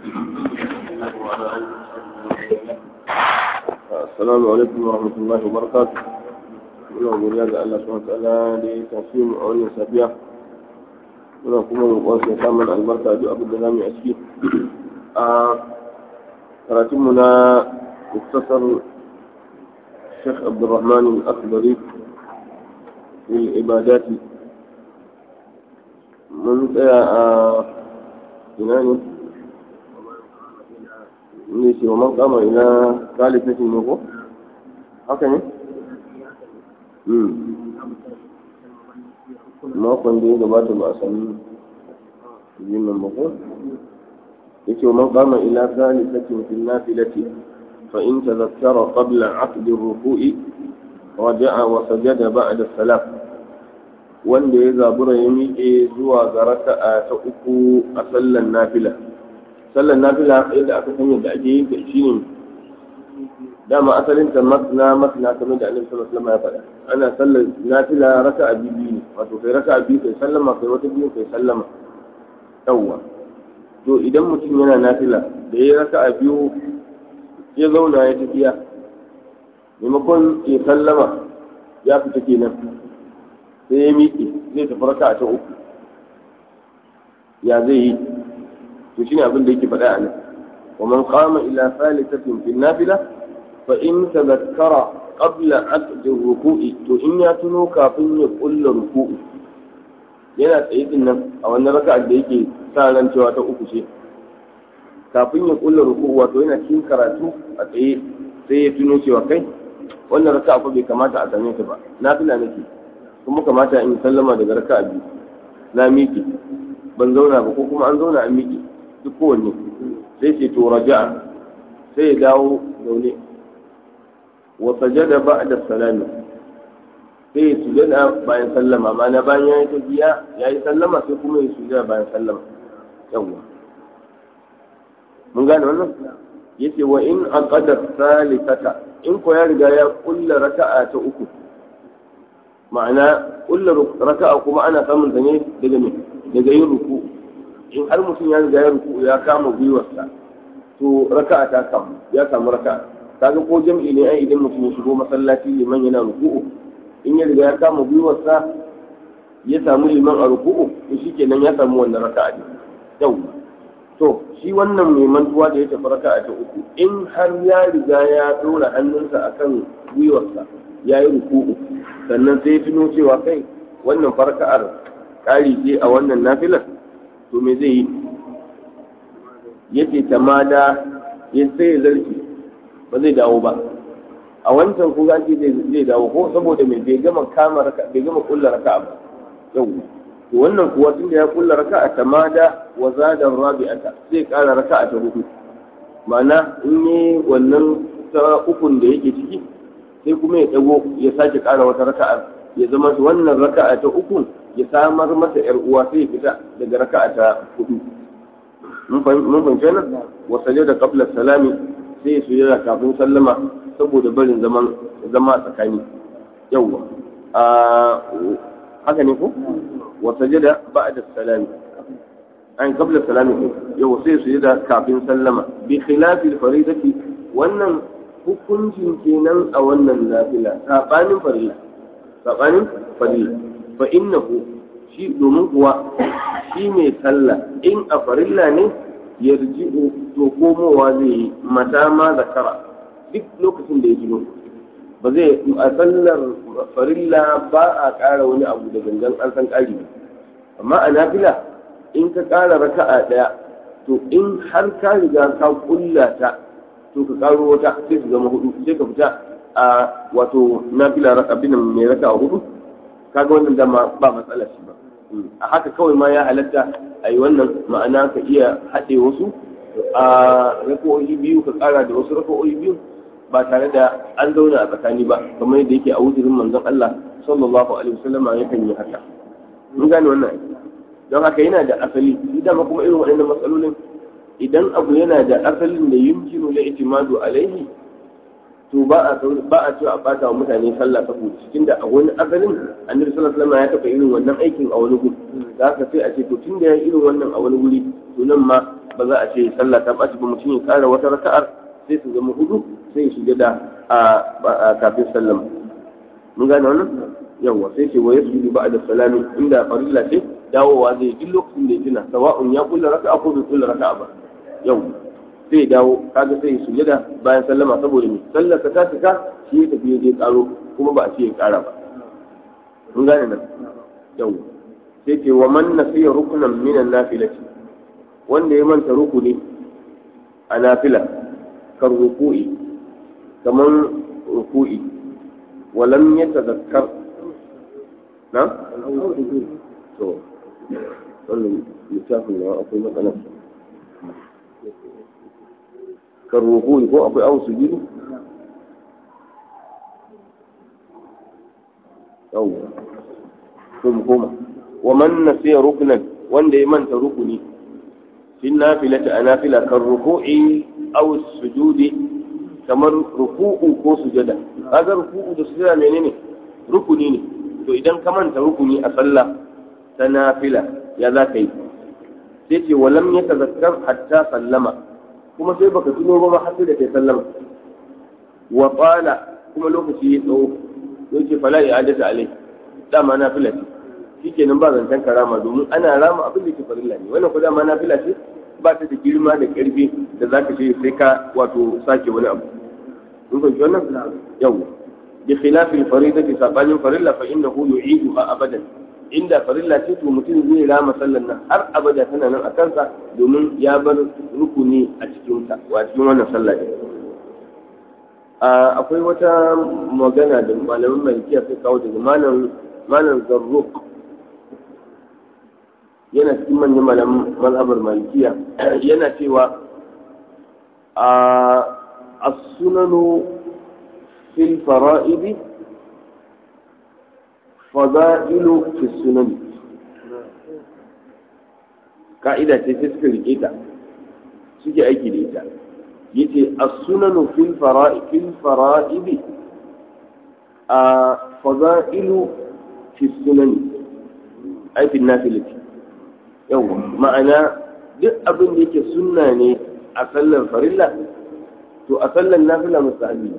السلام عليكم ورحمة الله وبركاته muna godiya ga Allah subhanahu ta'ala da ya tafi mu a wannan safiya muna kuma roƙon sa samun albarka duk abin da zamu yi a ciki a karatun mu na muktasar Sheikh Abdulrahman Al-Akhdari fi ibadat mun tsaya a ina ne ne shi wa man kama ila kalifatin ne ko haka ne makon da ya gabata ba a sami jimin mako ya ce man kama ila zali sakin fil nafilati fa in tazakkara qabla aqd ar-ruku'i raja'a wa sajada ba'da salam wanda ya zabura ya miƙe zuwa ga raka'a ta uku a sallan nafila sallan nafila yadda aka san yadda ake yin ta shine dama asalin ta masna masna kamar da annabi sallallahu alaihi wasallam ya faɗa ana sallar nafila raka'a biyu ne wato kai raka'a biyu kai sallama kai wata biyu kai sallama yawwa to idan mutum yana nafila da ya raka'a biyu ya zauna ya tafiya maimakon ya sallama ya fita kenan sai ya miƙe zai tafi raka'a ta uku ya zai yi to shine abin da yake faɗa a nan ومن قام إلى ثالثة في النافلة فإن تذكر قبل عقد الركوع to in ya tuno kafin ya kulla ruku'u yana tsaye din nan a wannan raka'a da yake sa ran cewa ta uku ce kafin ya kulla ruku'u wato yana cikin karatu a tsaye sai ya tuno cewa kai wannan raka'a fa bai kamata a same ta ba nafila nake kuma kamata in sallama daga raka'a biyu na miƙe ban zauna ba ko kuma an zauna an miƙe duk kowanne sai ce to raja'a sai ya dawo zaune wa sajada ba'da salami sai ya sujada bayan sallama ma'ana bayan ya yi tafiya ya yi sallama sai kuma ya sujada bayan sallama yawwa mun gane wannan yace wa in aqada salisata in ko ya riga ya kulla raka'a ta uku ma'ana kulla raka'a kuma ana samun ta ne daga me daga yin ruku in har mutum ya riga ya ruku ya kama gwiwarsa to raka'a ta kamu ya samu raka'a kaga ko jam'i ne ai idan mutum ya shigo masallaci liman yana ruku'u in ya riga ya kama gwiwarsa ya samu liman a ruku'u to shikenan ya samu wannan raka'a ne yau to shi wannan mai mantuwa da ya tafi raka'a ta uku in har ya riga ya dora hannunsa akan gwiwarsa ya yi ruku'u sannan sai ya tuno cewa kai wannan farka'ar ƙari ce a wannan nafilar to me zai yi yace tamada ya sai ya zarfi ba zai dawo ba a wancan ko gashi zai dawo ko saboda mai bai gama kama raka bai gama kulla raka ba yau to wannan kuwa tunda ya kulla raka a tamada wa zada rabi'ata sai kara raka ta hudu ma'ana in yi wannan ta ukun da yake ciki sai kuma ya dago ya sake kara wata raka'a ya zama wannan raka'a ta uku ya samar masa yar uwa sai ya fita daga raka'a ta hudu mun fahimci nan wasaje da qabla salami sai su yi kafin sallama saboda barin zaman zama tsakani yawwa a haka ne ko wasaje da ba'da salami an qabla salami ko yawwa sai su yi da kafin sallama bi khilafi faridati wannan hukuncin kenan a wannan nafila sabanin farilla sabanin farilla fa innahu shi domin kuwa shi mai sallah in a farilla ne yarji'u to komowa zai yi mata ma zakara duk lokacin da ya gino ba zai a sallar farilla ba a ƙara wani abu da gangan an san ƙari amma a nafila in ka ƙara raka'a ɗaya to in har ka riga ka kulla ta to ka ƙaro wata sai su zama hudu sai ka fita a wato nafila abin mai raka'a hudu kaga wannan dama ba matsala shi ba a haka kawai ma ya halatta a yi wannan ma'ana ka iya haɗe wasu a rako'o'i biyu ka ƙara da wasu rako'o'i biyu ba tare da an zauna a tsakani ba kamar yadda yake a wujurin manzon Allah sallallahu alaihi wasallama yakan yi haka mun gane wannan don haka yana da asali idan kuma irin waɗannan matsalolin idan abu yana da asalin da yumkinu la itimadu alaihi to ba a ba a cewa a bata wa mutane sallah saboda cikin da a wani asalin annabi sallallahu alaihi wasallam ya taɓa irin wannan aikin a wani guri da haka sai a ce to tun da ya irin wannan a wani guri to nan ma ba za a ce sallah ta ɓaci ba mutum ya ƙara wata raka'ar sai su zama hudu sai ya shiga da a kafin sallama mun gane wannan yawa sai ce wa yasjudu ba'da salami inda farilla ce dawowa zai duk lokacin da ya tuna sawa'un ya kulla raka'a ko bai kulla raka'a ba yawa sai dawo kaga sai sujada bayan sallama saboda me sallar ka ta cika shi ya tafi je karo kuma ba a ce ya kara ba mun gane nan yawa sai ce wa man nasiya rukunan minan nafilati wanda ya manta rukuni a nafila kan ruku'i kamar ruku'i walam yatadhakkar na to wannan littafin da akwai matsalar kan ruku'i ko akwai awon sujudu yawwa to mu koma wa man nasiya ruknan wanda ya manta rukuni fi nafilati a nafila kan ruku'i aw sujudi kamar ruku'u ko sujada kaga ruku'u da sujada menene rukuni ne to idan ka manta rukuni a sallah ta nafila ya za ka yi sai ce walam ya tazakkar hatta sallama kuma sai baka tuno ba ma har sai da kai sallama wa qala kuma lokaci ya tsawo yace fala i'adatu alai dama nafila ce shikenan ba zancen karama domin ana rama abin da ke farilla ne wannan ko dama nafila ce ba ta da girma da karfi da za ka ce sai ka wato sake wani abu in fahimci wannan yau bi khilafi al-faridati sabanin farilla fa innahu yu'iduha abadan inda farilla ce to mutum zai rama sallan nan har abada tana nan a kansa domin ya bar rukuni a cikin ta wa cikin wannan sallah ne akwai wata magana da malamin malikiya sai kawo daga malam malam zarruq yana cikin manyan malamin mazhabar malikiya yana cewa a as-sunanu fil fara'idi fada'ilu fi sunan ka'ida ce sai suka rike ta suke aiki da ita yace as-sunanu fil fara'id fil fara'idi a fada'ilu fi sunan ai fil nafilati yawa ma'ana duk abin da yake sunna ne a sallar farilla to a sallar nafila mustahabi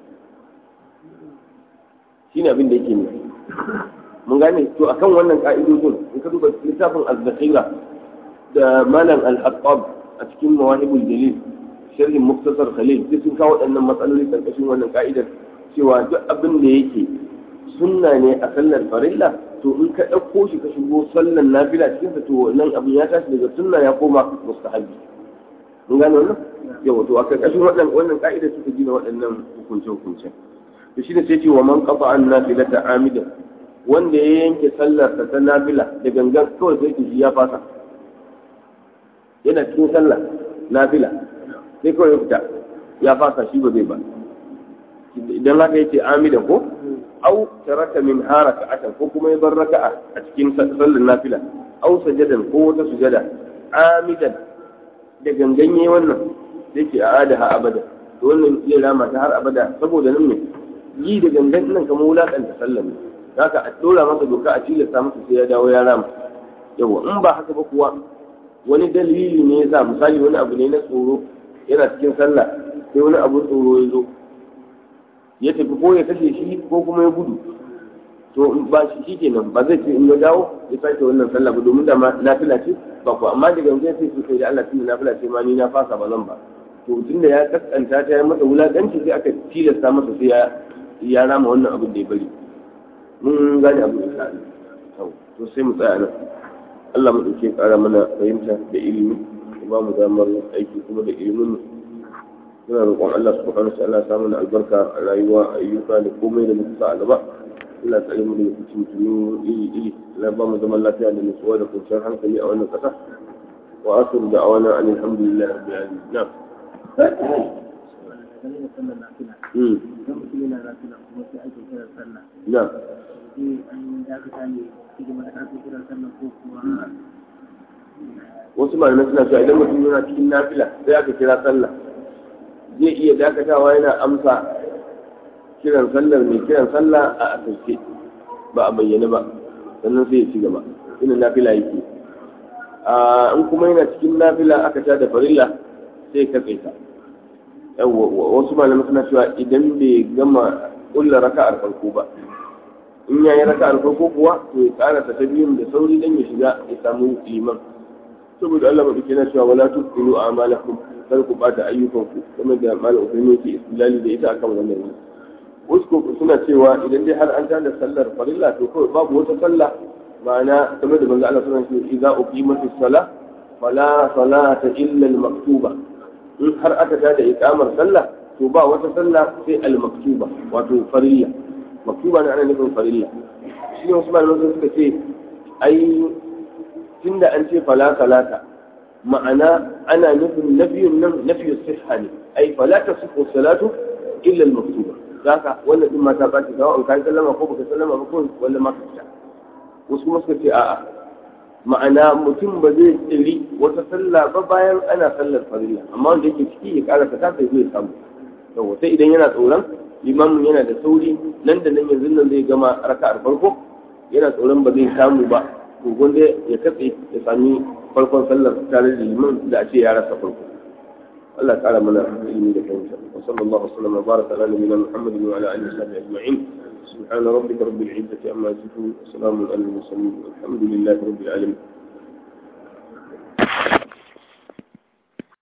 shi ne abin da yake nufi mun gane to akan wannan ka'idodin in ka duba littafin az-zakhira da malam al-hattab a cikin mawahibul dalil sharhin muktasar khalil duk sun kawo waɗannan matsaloli karkashin wannan ka'idar cewa duk abin da yake sunna ne a sallar farilla to in ka ɗauko shi ka shigo sallan nafila cikin sa to nan abin ya tashi daga sunna ya koma mustahabi mun gane wannan yawa to a karkashin wannan wannan ka'idar suka gina waɗannan hukunce hukunce to shine sai ce wa man qata an nafilata amidan wanda ya yanke sallar ta nafila da gangan kawai sai ki ya fasa yana cikin sallah nafila sai kawai ya fita ya fasa shi ba zai ba idan haka yace amidan ko au taraka min haraka'atan ko kuma ya bar raka'a a cikin sallar nafila au sajadan ko wata sujada amidan da ganganye wannan da ke a adaha abada to wannan zai rama ta har abada saboda nan ne yi da gangan nan kamar wulakanta sallar ne haka a dora masa doka a tilasta masa sai ya dawo ya rama yawa in ba haka ba kuwa wani dalili ne yasa misali wani abu ne na tsoro yana cikin sallah sai wani abu tsoro ya zo ya tafi ko ya kashe shi ko kuma ya gudu to ba shi shikenan ba zai ce in ya dawo ya sake wannan sallah ba domin da ma nafila ce ba ko amma daga yanzu sai su kai da Allah tunda nafila ce ma ni na fasa ba zan ba to tunda ya kaskanta ta ya masa wulakanci sai aka tilasta masa sai ya ya rama wannan abin da ya bari mun gane abin da sa'a to sai mu tsaya nan Allah mu dauke kara mana fahimta da ilimi ba mu damar aiki kuma da ilimin mu muna roƙon Allah subhanahu wa ta'ala samu albarka a rayuwa ayyuka da komai da muka sa a gaba Allah tsare mu daga cikin tunu iri iri Allah ba mu zaman lafiya da nutsuwa da kwanciyar hankali a wannan ƙasa wa asiru da awana an alhamdulillah rabbil alamin na'am na'am wasu malamai suna cewa idan mutum yana cikin nafila sai aka kira sallah zai iya dakatawa yana amsa kiran sallar mai kiran sallah a asirce ba a bayyane ba sannan sai ya ci gaba ina nafila yake in kuma yana cikin nafila aka ta da farilla sai ka tsaita wasu malamai suna cewa idan bai gama kulla raka'ar farko ba in yayi raka'ar farko kuwa to ya karasa ta biyun da sauri dan ya shiga ya samu liman saboda Allah ba na cewa wala tuqilu a'malakum kar ku bata ayyukanku kuma da malam ubaimi yake istilali da ita akan wannan ne wasu suna cewa idan dai har an tada sallar farilla to kawai babu wata sallah ma'ana game da manzo Allah sallallahu alaihi wasallam idza uqimatis salah fala salata illa al-maktuba in har aka tada iqamar sallah to ba wata sallah sai al-maktuba wato farilla maktuba ne ana nufin farilla shi ne wasu malamai suka ce ai tunda an ce fala salata ma'ana ana nufin nafiyun nan nafiyu sihha ne ai fala tasihhu salatu illa al-maktuba zaka wannan din mata ba ta sawa an kai sallama ko baka sallama ba ko wanda ma ka fita wasu kuma suka ce a'a ma'ana mutum ba zai tsiri wata sallah ba bayan ana sallar farilla amma wanda yake ciki ya karasa ta sai zai samu yawa sai idan yana tsoron limamin yana da sauri nan da nan yanzu nan zai gama raka'ar farko yana tsoron ba zai samu ba to gonda ya katse ya sami farkon sallar tare da liman da a ce ya rasa farko Allah ya kara mana ilimi da fahimta wa sallallahu alaihi wa sallam wa baraka ala nabiyyina Muhammadin wa ala alihi wa sahbihi ajma'in سبحان ربك رب العزة عما يصفون وسلام على المرسلين والحمد لله رب العالمين